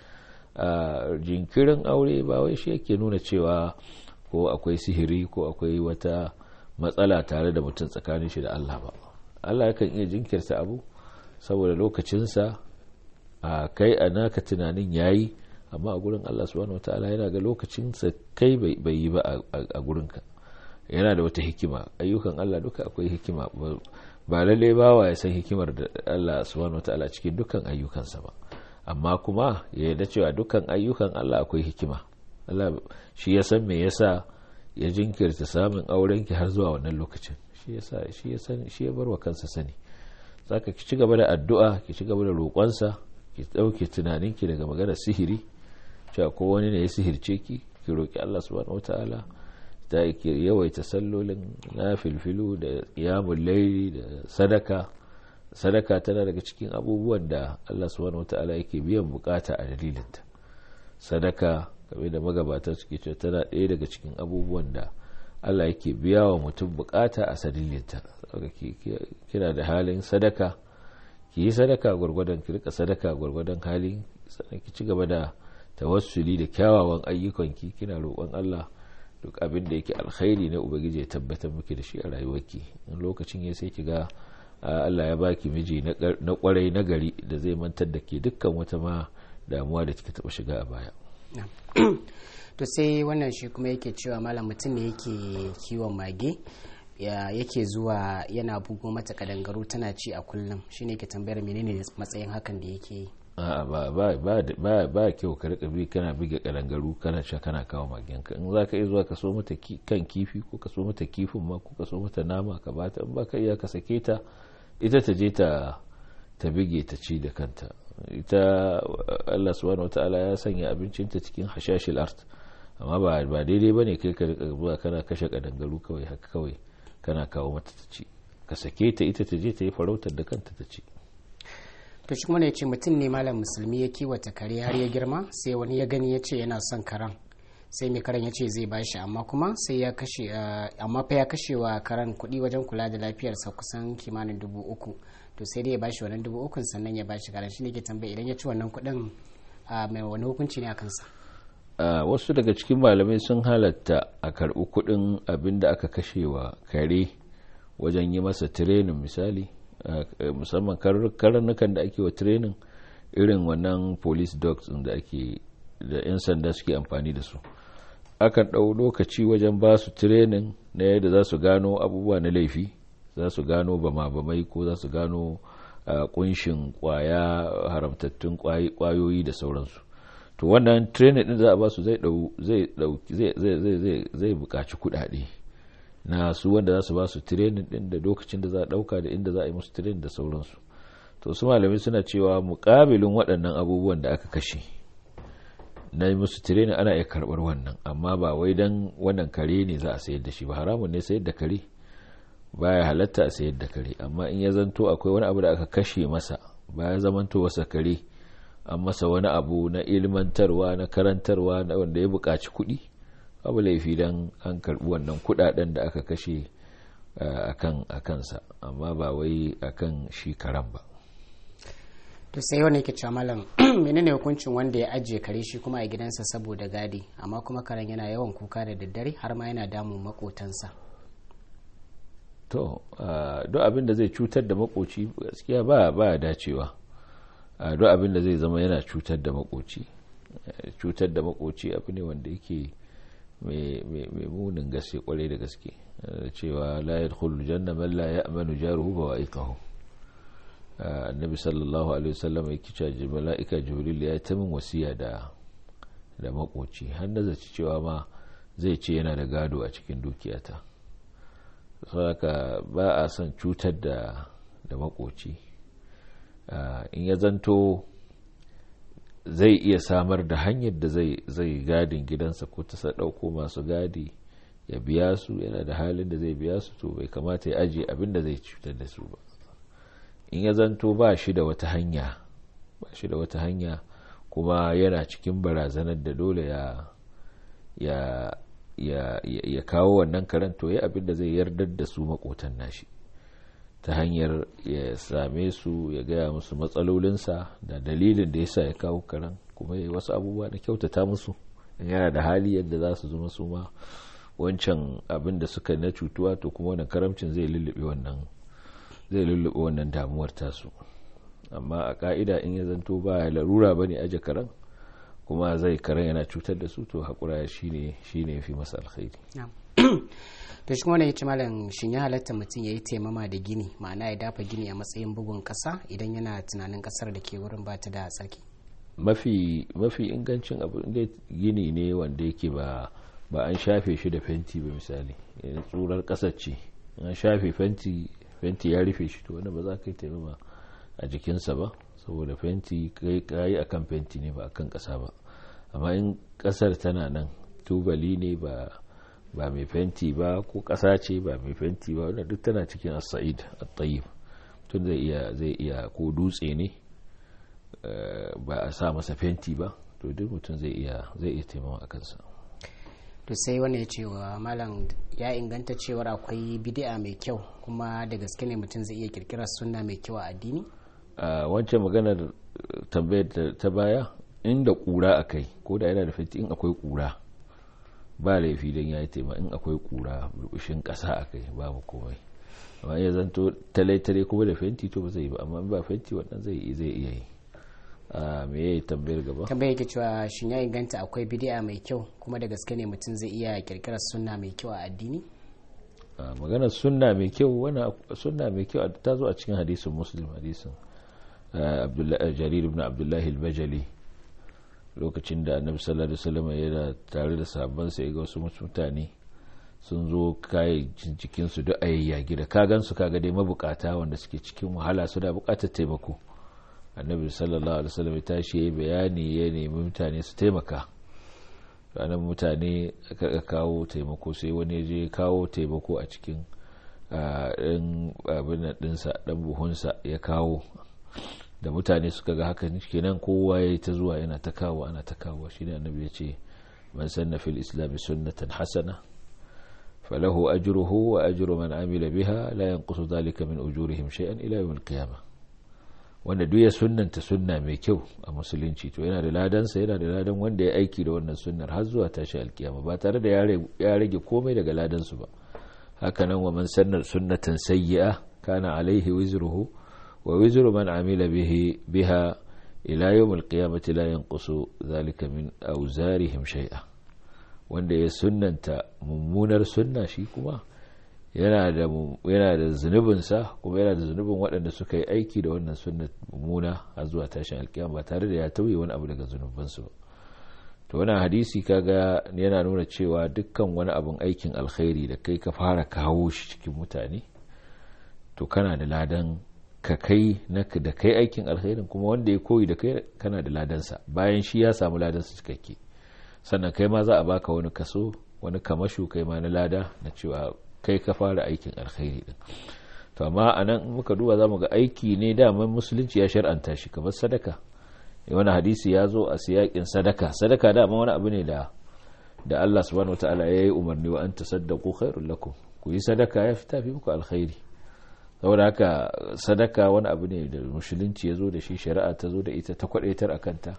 jinkirin aure ba wai shi yake nuna cewa ko akwai sihiri ko akwai wata matsala tare da mutum tsakanin shi da Allah ba Allah yakan iya jinkirta abu saboda lokacinsa a kai a naka tunanin yayi amma a gurin Allah subhanahu wataala yana ga lokacinsa kai bai yi ba a gurinka yana da wata hikima ayyukan Allah duka akwai hikima ba lalle bawa ya san hikimar da Allah subhanahu wataala cikin dukkan ayyukansa ba amma kuma ya yarda cewa dukkan ayyukan Allah akwai hikima Allah shi ya san me yasa ya jinkirta samun auren ki har zuwa wannan lokacin shi yasa shi ya san shi ya barwa kansa sani zaka ki ci gaba da addu'a ki ci gaba da roƙonsa ki dauke tunaninki daga maganar sihiri cewa ko wani ne ya sihirce ki ki roki Allah subhanahu wataala ta yawaita sallolin na filfilu da ƙiyamun laili da sadaka sadaka tana daga cikin abubuwan da Allah subhanahu wata'ala yake biyan bukata a dalilinta sadaka game da magabata suke cewa tana ɗaya daga cikin abubuwan da Allah yake biya wa mutum bukata a sadilinta kina da halin sadaka ki yi sadaka gwargwadon ki rika sadaka gwargwadon hali sannan ki ci gaba da tawassuli da kyawawan ayyukanki kina roƙon Allah duk abin da yake alkhairi na ubangiji ya tabbatar miki da shi a rayuwarki in lokacin ya sai ki ga Allah ya baki miji na kwarai na gari da zai mantar da ke dukkan wata ma damuwa da kika taba shiga a baya to sai wannan shi kuma yake cewa malam mutum ne yake kiwon mage yake zuwa yana bugo mata kadangaru tana ci a kullum shine ke tambayar menene matsayin hakan da yake yi ba kyau ka rika bi kana buge kadangaru kana sha kana kawo magenka in za ka iya zuwa ka so mata kan kifi ko ka so mata kifin ma ko ka so mata nama ka bata in ba ka iya ka sake ta ita ta je ta ta bige ta ci da kanta ita Allah subhanahu wataala ya sanya abincinta cikin hashashil art amma ba ba daidai bane kai ka rika zuwa kana kashe kadangaru kawai haka kawai kana kawo mata ta ci ka sake ta ita ta je ta yi farautar da kanta ta ci to shi kuma ne ce mutum ne malam musulmi ya kiwata kare har ya girma sai wani ya gani ya ce yana son karen sai mai karen ya ce zai bashi amma kuma sai ya kashe amma fa ya kashe wa karen kuɗi wajen kula da lafiyarsa kusan kimanin dubu uku to sai dai ya bashi wannan dubu ukun sannan ya bashi karen shi ne ke tambaya idan ya ci wannan kuɗin mai wani hukunci ne a kansa wasu daga cikin malamai sun halatta a karɓi kuɗin abin da aka kashe wa kare wajen yi masa tirenin misali musamman karnukan da ake wa training irin wannan police dogs da ake da 'yan sanda suke amfani da su akan ɗau lokaci wajen ba su training na yadda za su gano abubuwa na laifi za su gano bama-bamai ko za su gano kunshin kwaya haramtattun kwayoyi da sauransu to wannan training din za a ba su zai buƙaci kuɗaɗe na su wanda za su ba su training din da lokacin da za a dauka da inda za a yi musu training da sauransu to su malami suna cewa mukabilin waɗannan abubuwan da aka kashe na yi musu training ana iya karɓar wannan amma ba wai dan wannan kare ne za a sayar da shi ba haramun ne sayar da kare baya halatta a sayar da kare amma in ya zanto akwai wani abu da aka kashe masa baya zamanto wasa kare an masa wani abu na ilmantarwa na karantarwa na wanda ya buƙaci kuɗi abu laifi don an karbi wannan kudaden da aka kashe a kansa amma ba wai akan shi karan ba to sai wani yake cewa malam menene hukuncin wanda ya ajiye kare shi kuma a gidansa saboda gadi amma kuma karen yana yawan kuka da daddare har ma yana damun makotansa to duk abin da zai cutar da makoci gaskiya ba ba dacewa duk abin da zai zama yana cutar da makoci cutar da makoci abu ne wanda yake mai munin gaske kwarai da gaske cewa la yadkhulu janna man la ya'manu jaruhu wa wa'iqahu annabi sallallahu alaihi wasallam yake cewa mala'ika jibril ya ta min wasiya da da makoci har na zaci cewa ma zai ce yana da gado a cikin dukiyata saboda ba a son cutar da da makoci in ya zanto zai iya samar da hanyar da zai gadin gidansa ko ta ɗauko masu gadi ya biya su yana da halin da zai biya su to bai kamata ya ajiye abin da zai cutar da su ba in ya zanto ba shi da wata hanya ba shi da wata hanya kuma yana cikin barazanar da dole ya ya ya ya kawo wannan karen to ya abin da zai yardar da su makotan nashi ta hanyar ya same su ya gaya musu matsalolinsa da dalilin da yasa ya kawo karen kuma ya yi wasu abubuwa da kyautata musu yana da hali yadda za su zama su ma wancan abin da suka na cutuwa to kuma wannan karamcin zai lullube wannan zai lullube wannan damuwar tasu amma a ka'ida in ya zanto ba larura bane aje karen kuma zai karen yana cutar da su to haƙura shine shine fi masa alkhairi to shi wani ya ci malam shin ya halatta mutum ya yi taimama da gini ma'ana ya dafa gini a matsayin bugun ƙasa idan yana tunanin ƙasar da ke wurin ba ta da tsarki mafi mafi ingancin abu inda gini ne wanda yake ba ba an shafe shi da fenti ba misali tsurar ƙasar ce an shafe fenti fenti ya rufe shi to wanda ba za ka yi taimama a jikinsa ba saboda fenti kai a kan fenti ne ba a kan ƙasa ba amma in ƙasar tana nan tubali ne ba ba mai fenti ba ko ƙasa ce ba mai fenti ba wanda duk tana cikin as-sa'id at-tayyib tun zai iya zai iya ko dutse ne ba a sa masa fenti ba to duk mutum zai iya zai iya taimama a kansa to sai wani ya ce wa malam ya inganta cewar akwai bidi'a mai kyau kuma da gaske ne mutum zai iya kirkirar sunna mai kyau a addini a wancan maganar tambayar ta baya inda kura a kai ko da yana da fenti in akwai kura ba laifi don ya yi tema in akwai kura burbushin kasa a kai babu komai amma ya zanto talai-talai kuma da fenti to ba zai yi ba amma ba fenti wannan zai iya yi a me ya yi tambayar gaba tambayar ke cewa shin ya inganta akwai bidi'a mai kyau kuma da gaske ne mutum zai iya kirkirar sunna mai kyau a addini maganar sunna mai kyau wani sunna mai kyau ta zo a cikin hadisin muslim hadisin jarir ibn abdullahi al-bajali lokacin da annabi sallallahu alaihi wasallam yana tare da sabon sai ga wasu mutane sun zo kayayyakin cikin su duk ayayyagi da kagan su kaga dai mabukata wanda suke cikin wahala su da bukatar taimako annabi sallallahu alaihi wasallam ya tashi yayi bayani ya nemi mutane su taimaka ranar mutane aka kawo taimako sai wani je kawo taimako a cikin ɗan abin ɗinsa ɗan buhunsa ya kawo da mutane suka ga haka kenan kowa ya yi ta zuwa yana ta kawo ana ta kawo shi ne annabi ya ce man sanna fil islam sunnatan hasana falahu ajruhu wa ajru man amila biha la yanqusu dhalika min ujurihim shay'an ila yawm al-qiyamah wanda duk ya sunnanta sunna mai kyau a musulunci to yana da ladansa yana da ladan wanda ya aiki da wannan sunnar har zuwa tashi alkiyama ba tare da ya rage komai daga ladansu ba hakanan wa man sannar sunnatan sayyi'a kana alaihi wizruhu wa wizru man amila bihi biha ila yawm alqiyamati la yanqusu zalika min awzarihim shay'a wanda ya sunnanta mummunar sunna shi kuma yana da yana da zunubinsa kuma yana da zunubin waɗanda suka yi aiki da wannan sunna mummuna har zuwa tashin alkiyama ba tare da ya tauye wani abu daga zunubansu ba to wannan hadisi kaga yana nuna cewa dukkan wani abun aikin alkhairi da kai ka fara kawo shi cikin mutane to kana da ladan ka kai na da kai aikin alkhairin kuma wanda ya koyi da kai kana da ladansa bayan shi ya samu ladansa cikakke sannan kai ma za a baka wani kaso wani kamashu kai ma na lada na cewa kai ka fara aikin alkhairi din to amma anan muka duba zamu ga aiki ne daman musulunci ya shar'anta shi kamar sadaka wani hadisi ya zo a siyakin sadaka sadaka dama wani abu ne da da Allah subhanahu wataala ya yi umarni wa an tasaddaqu khairul lakum ku yi sadaka ya fita fi muku alkhairi saboda haka sadaka wani abu ne da musulunci ya zo da shi shari'a ta zo da ita ta kwadaitar a kanta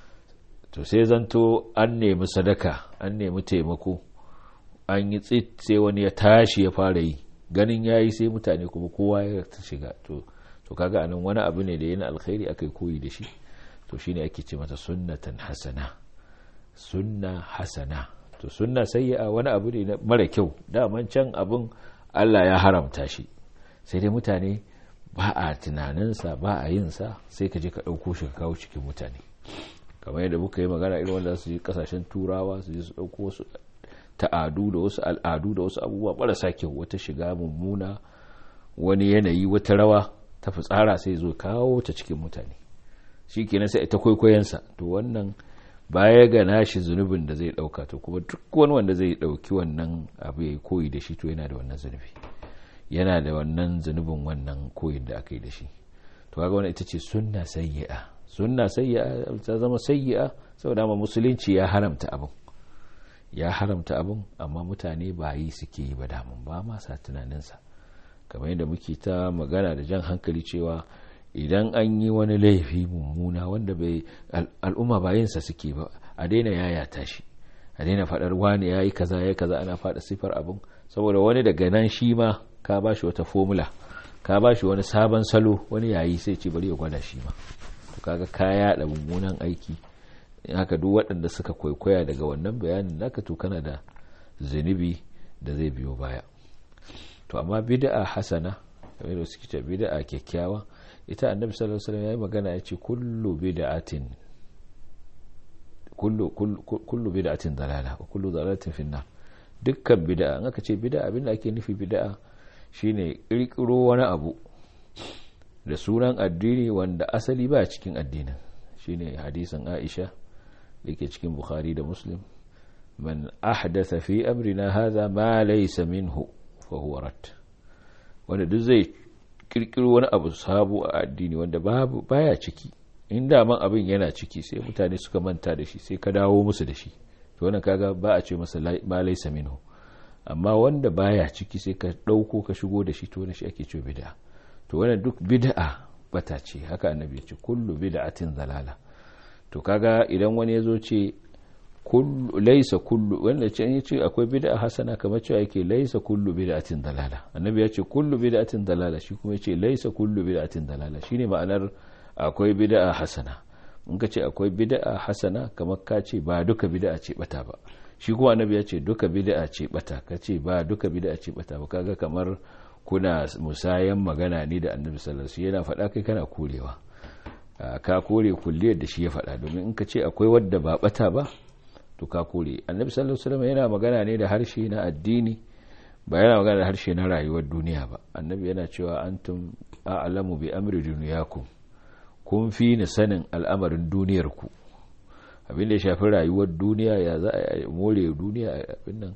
to sai zanto an nemi sadaka an nemi taimako an yi tsit sai wani ya tashi ya fara yi ganin ya yi sai mutane kuma kowa ya ta shiga to to kaga anan wani abu ne da yana alkhairi akai koyi da shi to shine ake ce mata sunnatan hasana sunna hasana to sunna sayyi'a wani abu ne mara kyau daman can abun Allah ya haramta shi sai dai mutane ba a tunaninsa ba a yin sa sai ka je ka ɗauko shi ka kawo cikin mutane kamar yadda muka yi magana irin wanda su je kasashen turawa su je su ɗauko wasu ta'adu da wasu al'adu da wasu abubuwa marasa kyau wata shiga mummuna wani yanayi wata rawa ta fitsara sai zo kawo ta cikin mutane shi kenan sai ta kwaikwayonsa to wannan baya ga nashi zunubin da zai dauka to kuma duk wani wanda zai dauki wannan abu ya koyi da shi to yana da wannan zunubi yana da wannan zunubin wannan koyin da aka yi da shi to kaga wannan ita ce sunna sayyi'a sunna sayyi'a ta zama sayyi'a saboda ma musulunci ya haramta abin ya haramta abin amma mutane ba yi suke yi ba damun ba ma sa tunaninsa kamar yadda muke ta magana da jan hankali cewa idan an yi wani laifi mummuna wanda bai al'umma ba yinsa suke ba a daina yayata shi a daina faɗar wani ya yi kaza ya kaza ana faɗa sifar abin saboda wani daga nan shi ma ka ba shi wata formula ka ba shi wani sabon salo wani yayi sai ce bari ya gwada shi ma to kaga ka yaɗa mummunan aiki haka duk waɗanda suka kwaikwaya daga wannan bayanin naka to kana da zunubi da zai biyo baya to amma bid'a hasana kamar da suke ce bid'a kyakkyawa ita annabi sallallahu alaihi wasallam yayi magana yace kullu bid'atin kullu kullu bid'atin dalala wa kullu dalalatin fi nar dukkan bid'a an aka ce bid'a abinda ake nufi bid'a shine kirkiro wani abu da sunan addini wanda asali ba cikin addinin shine hadisin Aisha dake cikin Bukhari da Muslim man ahdatha fi amrina hadha ma laysa minhu fa huwa rad wanda duk zai kirkiro wani abu sabo a addini wanda babu baya ciki in man abin yana ciki sai mutane suka manta da shi sai ka dawo musu da shi to wannan kaga ba a ce masa ma laysa minhu amma wanda baya ciki sai ka dauko ka shigo da shi to wannan shi ake cewa bid'a to wannan duk bid'a bata ce haka annabi ya ce kullu bid'atin zalala to kaga idan wani ya zo ce laisa kullu wanda ce ya ce akwai bid'a hasana kamar cewa yake laisa kullu bid'atin dalala annabi ya ce kullu bid'atin dalala shi kuma ya ce laisa kullu bid'atin dalala shine ma'anar akwai bid'a hasana in ka ce akwai bid'a hasana kamar ka ce ba duka bid'a ce bata ba shi kuma annabi ya ce duka bid'a ce bata ka ce ba duka bid'a ce bata ba kaga kamar kuna musayan magana ne da annabi sallallahu alaihi yana faɗa kai kana korewa ka kore kulliyar da shi ya faɗa domin in ka ce akwai wadda ba bata ba to ka kore annabi sallallahu alaihi wasallam yana magana ne da harshe na addini ba yana magana da harshe na rayuwar duniya ba annabi yana cewa antum a'lamu bi amri dunyakum kun fi ni sanin al'amarin duniyar ku abin da ya shafi rayuwar duniya ya za a more duniya abin nan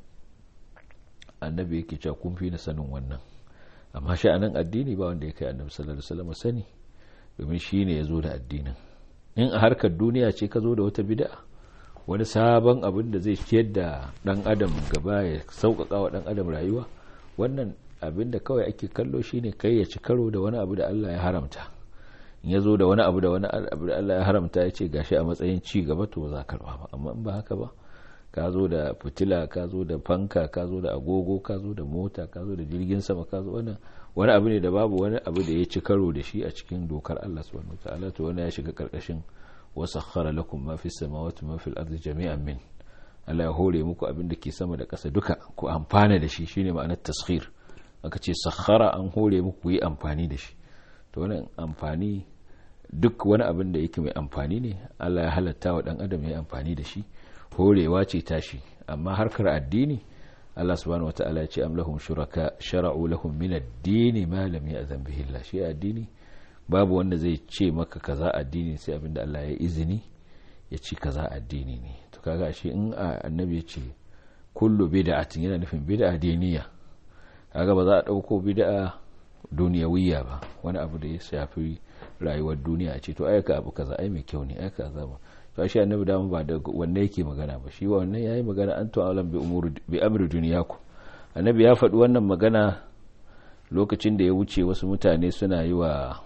annabi yake cewa kun fi ni sanin wannan amma sha'anin addini ba wanda ya kai annabi sallallahu alaihi wasallam sani domin shine ya zo da addinin in a harkar duniya ce ka zo da wata bid'a wani sabon abin da zai ciyar da dan adam gaba ya sauƙaƙa wa dan adam rayuwa wannan abin da kawai ake kallo shine kai ya ci karo da wani abu da Allah ya haramta in ya zo da wani abu da wani abu da Allah ya haramta ya ce gashi a matsayin ci gaba to za ka karba ba amma in ba haka ba ka zo da fitila ka zo da fanka ka zo da agogo ka zo da mota ka zo da jirgin sama ka zo wannan wani abu ne da babu wani abu da ya ci karo da shi a cikin dokar Allah subhanahu wataala to wani ya shiga karkashin wasakhara lakum ma fi samawati ma fil ardi jami'an min Allah ya hore muku abin da ke sama da ƙasa duka ku amfana da shi shine ma'anar taskhir aka ce sakhara an hore muku yi amfani da shi to wannan amfani duk wani abin da yake mai amfani ne Allah ya halatta wa dan adam ya yi amfani da shi horewa ce tashi amma harkar addini Allah subhanahu wataala ya ce am lahum shuraka shara'u lahum min ad-din ma lam ya'zan bihi Allah shi addini babu wanda zai ce maka kaza addini sai abinda Allah ya izini ya ci kaza addini ne to kaga shi in annabi ya ce kullu bid'atin yana nufin bid'a diniya kaga ba za a dauko bid'a duniyawiyya ba wani abu da ya shafi rayuwar duniya a ce to ayyuka abu kaza ai mai kyau ne ayyuka kaza ba to shi annabi da ba da wanne yake magana ba shi wannan yayi magana an to alam bi umuri bi amri duniyaku annabi ya faɗi wannan magana lokacin da ya wuce wasu mutane suna yi wa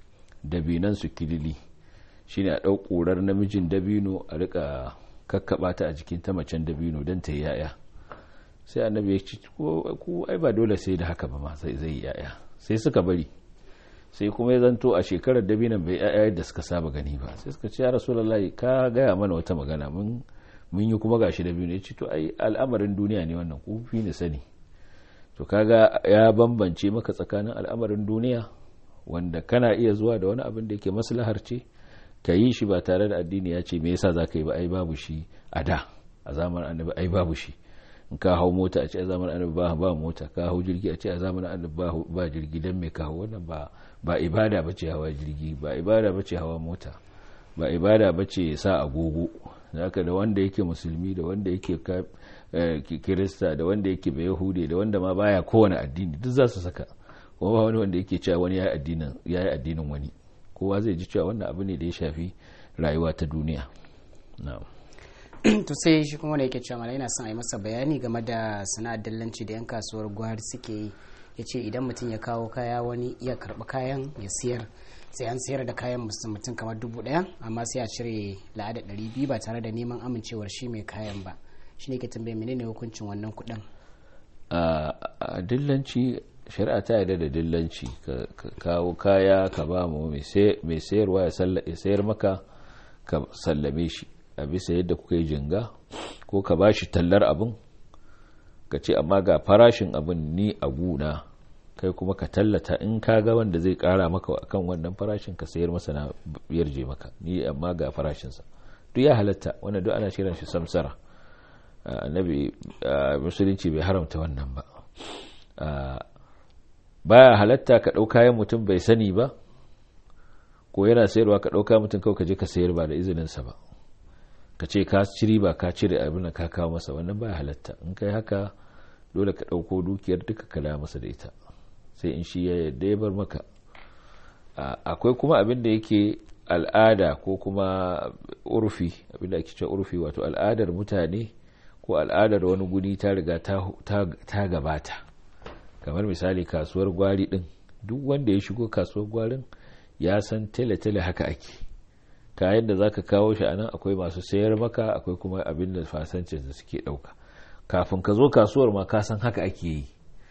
dabinan su kilili shine a ɗau ƙurar namijin dabino a rika kakkaba ta a jikin ta macen dabino don ta yi yaya sai annabi ya ce ku ai ba dole sai da haka ba ma sai zai yaya sai suka bari sai kuma ya zanto a shekarar dabinan bai yaya yadda suka saba gani ba sai suka ce ya rasulullahi ka gaya mana wata magana mun mun yi kuma gashi dabino ya ce to ai al'amarin duniya ne wannan ku fi ni sani to kaga ya bambance maka tsakanin al'amarin duniya wanda kana iya zuwa da wani abin da yake maslahar ce ka yi shi ba tare da addini ya ce me yasa za ka yi ba ai babu shi a da a zamanin annabi ai babu shi in ka hau mota a ce a zamanin annabi ba ba mota ka hau jirgi a ce a zamanin annabi ba ba jirgi dan me ka hau wannan ba ba ibada bace hawa jirgi ba ibada bace hawa mota ba ibada bace sa agogo haka da wanda yake musulmi da wanda yake kirista da wanda yake bai yahudi da wanda ma baya kowane addini duk za su saka kuma ba wani wanda yake cewa wani ya yi addinin wani kowa zai ji cewa wannan abu ne da ya shafi rayuwa ta duniya to sai shi kuma da yake cewa mala yana son a yi masa bayani game da sana'ar dillanci da yan kasuwar gwari suke yi ya ce idan mutum ya kawo kaya wani iya karɓi kayan ya siyar sai an sayar da kayan mutum kamar dubu ɗaya amma sai a cire la'ada ɗari biyu ba tare da neman amincewar shi mai kayan ba shi ne ke tambaye menene hukuncin wannan kuɗin a dillanci shari'a ta yarda da dillanci ka kawo kaya ka ba mu mai sayarwa ya sayar maka ka sallame shi a bisa yadda kuka yi jinga ko ka ba shi tallar abin ka ce amma ga farashin abin ni a guna kai kuma ka tallata in ka ga wanda zai kara maka akan wannan farashin ka sayar masa na yarje maka ni amma ga farashinsa duk ya halatta wanda duk ana shirin shi samsara annabi musulunci bai haramta wannan ba baya halatta ka ɗau kayan mutum bai sani ba ko yana sayarwa ka ɗauka mutum kawai ka je ka sayar ba da izininsa ba ka ce ka ci riba ka cire abin da ka kawo masa wannan baya halatta in kai haka dole ka ɗauko dukiyar duka ka da masa da ita sai in shi ya yadda ya bar maka akwai kuma abin da yake al'ada ko kuma urfi abin da ake cewa urfi wato al'adar mutane ko al'adar wani guri ta riga ta gabata kamar misali kasuwar gwari din duk wanda ya shigo kasuwar gwarin ya san tele-tele haka ake kayan da zaka kawo shi anan akwai masu sayar maka akwai kuma abin da fasancin da suke dauka kafin ka zo kasuwar ma ka san haka ake yi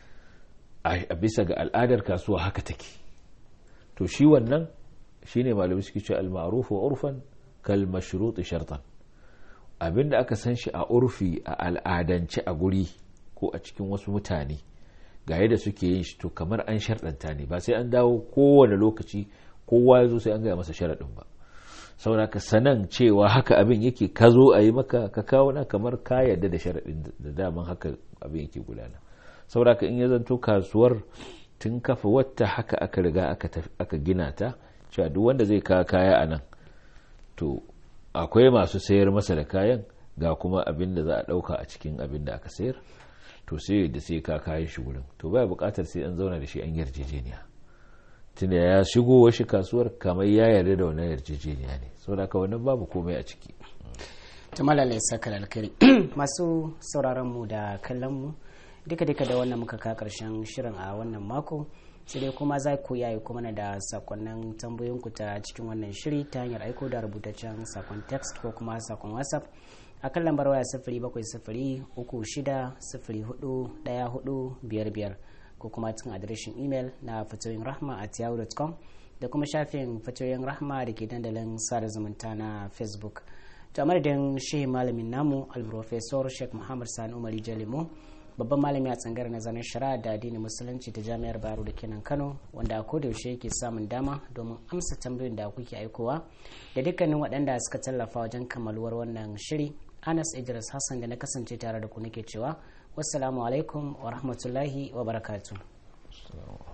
a bisa ga al'adar kasuwa haka take to shi wannan shine malami suke cewa al-ma'ruf wa urfan kal mashrut shartan abinda aka san shi a urfi a al'adance a guri ko a cikin wasu mutane ga yadda suke yin shi to kamar an sharɗanta ne ba sai an dawo kowane lokaci kowa ya zo sai an gaya masa sharaɗin ba saboda ka sanan cewa haka abin yake ka zo a yi maka ka kawo na kamar ka yarda da sharaɗin da daman haka abin yake gudana saboda ka in ya zanto kasuwar tun kafa wata haka aka riga aka gina ta cewa duk wanda zai kawo kaya a nan to akwai masu sayar masa da kayan ga kuma abin da za a ɗauka a cikin abin da aka sayar to sai da sai ka kayan shi wurin to baya buƙatar sai an zauna da shi an yarjejeniya tunda ya shigo washi kasuwar kamar ya yarda da wannan yarjejeniya ne saboda ka wannan babu komai a ciki ta malalai saka alkari masu sauraron mu da kallon mu duka duka da wannan muka ka karshen shirin a wannan mako sai dai kuma za ku yayi kuma na da sakonnin tambayoyinku ta cikin wannan shiri ta hanyar aiko da rubutaccen sakon text ko kuma sakon whatsapp a kan lambar waya sifiri bakwai sifiri uku shida sifiri hudu daya hudu biyar biyar ko kuma cikin adireshin imel na fatoyin rahma at yahoo.com da kuma shafin fatoyin rahma da ke dandalin sada zumunta na facebook to a madadin shehi malamin namu alprofesor sheikh muhammad sani umari jalimo babban malami a tsangar nazarin shari'a da addinin musulunci ta jami'ar baro da kenan kano wanda a kodayaushe yake samun dama domin amsa tambayoyin da kuke aikowa da dukkanin waɗanda suka tallafa wajen kammaluwar wannan shiri anas idris hassan da na kasance tare da ku nake cewa wassalamu alaikum wa rahmatullahi wa barakatuh